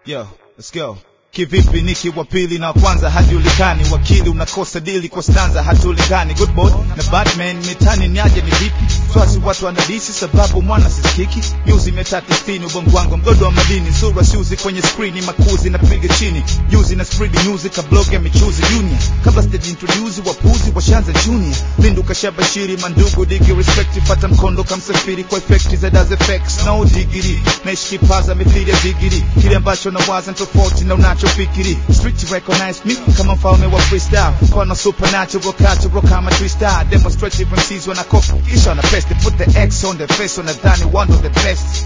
Yo, let's go. Kivipi niki wa pili na kwanza hajulikani, wakili unakosa dili kwa stanza hatulingani. Good boy na Batman mitani niaje ni vipi? Swasi watu wanadisi sababu mwana sisikiki. Nyuzi mia tatu sitini ubongo wangu mgodo wa madini, sura siuzi kwenye screen makuzi napiga chini, yuzi na spread news ka blog ya michuzi junior. Kabla stage introduce wapuzi washanza junior, Lindu kashabashiri mandugu digi respect, fata mkondo kamsafiri kwa effect za does effects no digiri, naishi kipaza mithili ya digiri, kile ambacho nawaza ni tofauti na unachofikiri. Street recognize me kama mfalme wa freestyle, mfano supernatural cultural kama twister, demonstrative MCs wana copy kisha wana paste, put the X on the face, wanadhani one of the best.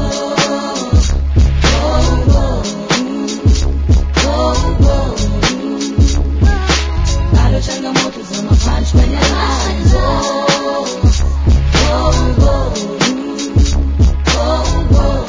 Bado changamoto za mapunch kwenye line. Oh, oh, oh, oh, oh.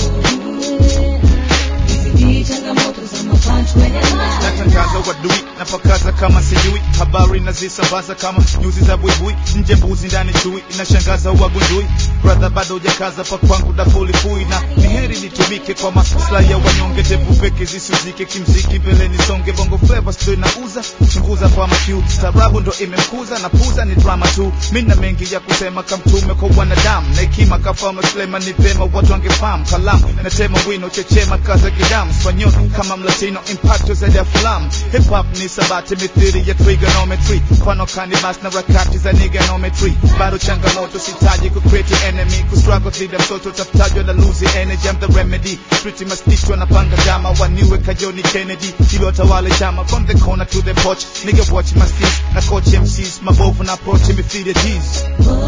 Zidi changamoto za mapunch kwenye line. natangaza wadui napakaza kama sijui habari nazisambaza kama nyuzi za buibui nje mbuzi ndani chui inashangaza wagundui brother bado hujakaza pa kwangu dafulifui na ni heri nitumike kwa maslahi ya wanyonge tepu peke zisuzike kimziki mbele nisonge bongo flavors ndo inauza chunguza kwa makiu tarabu ndo imemkuza na puza ni drama tu mina mengi ya kusema kamtume kwa wanadamu na hekima kafama Suleiman ni vema watu wangefahamu kalamu natema wino chechema kaza kidamu spanyol kama mlatino impacto zaidi ya filamu hip hop ni sabati mithiri ya trigonometry mfano kanibas na rakati za niganometry bado changamoto sitaji ku create enemy ku struggle dhidi ya mtoto tafutajwa na lose energy I'm the remedy street mastichwa na panga jama waniwe kajoni Kennedy ili watawale chama from the corner to the porch nigga watch my steez na coach MCs mabovu na approach mithiri ya G's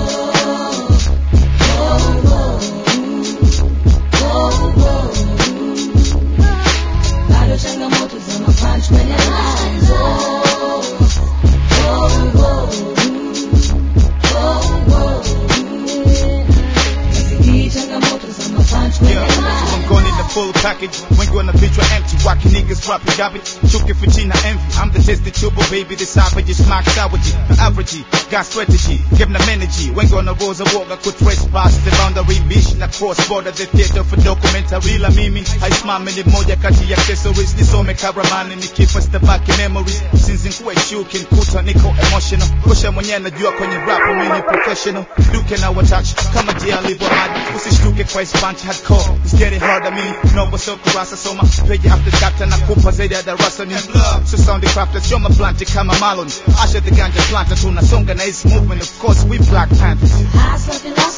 Bado changamoto za mapunch kwenye line. Oh, oh, oh, oh, oh. Zidi changamoto za mapunch kwenye Yeah, line. I'm going in the full package. Wengi wana vichwa empty, waki niggas rapping garbage. Chuki fitina envy. I'm the tested tubo baby, the savage is mark savagery. The average, got strategy, give them energy. Wengi wana roza woga, could trespass the boundary bish na cross border the theater for documentary la mimi. Haisimami ni moja kati ya accessories, nisome karamani nikifa stabaki memories. Since nkuwe shuki nkuta niko emotional. Kusha mwenyewe najua kwenye rap mimi ni professional. Duke na watouch kama jia alivyo hadi. Usishtuke kwa ispanchi hardcore. It's getting harder me. No so kurasa soma page after chapter na kupa zaidi ya darasa ni love. So sound the crafters show my plant kama Marlon. Asha the ganja planter tunasonga na his movement of course we Black Panthers. Hustle philosophy